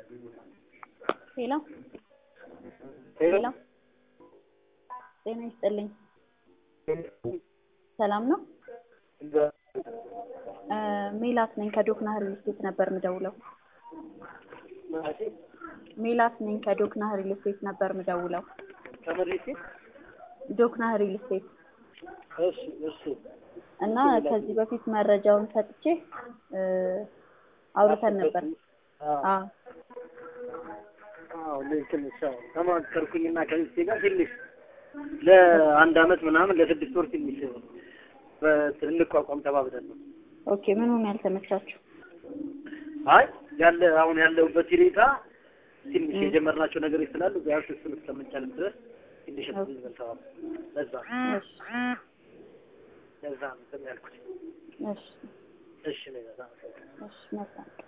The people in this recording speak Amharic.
ሄሎ ሄሎ ጤና ይስጥልኝ። ሰላም ነው? ሜላት ነኝ ከዶክና ሪል ስቴት ነበር ምደውለው። ሜላት ነኝ ከዶክና ሪል ስቴት ነበር ምደውለው። ከመሬት ዶክና ሪል ስቴት እሺ እሺ እና ከዚህ በፊት መረጃውን ሰጥቼ አውርተን ነበር። አዎ አዎ ትንሽ አዎ ተማከርኩኝና ከሚስቴ ጋር ትንሽ ለአንድ አመት ምናምን ለስድስት ወር ትንሽ እንቋቋም ተባብለን ነው። ኦኬ ምን ሆነ ያልተመቻችሁ? አይ ያለ አሁን ያለሁበት ሁኔታ ትንሽ የጀመርናቸው ነገሮች ስላሉ ቢያንስ እሱን እስከምንቻልም ድረስ ትንሽ እንትን ተባብለን ለዛ እሺ ለዛ ነው እንትን ያልኩት። እሺ እሺ ነው በጣም እሺ መልካም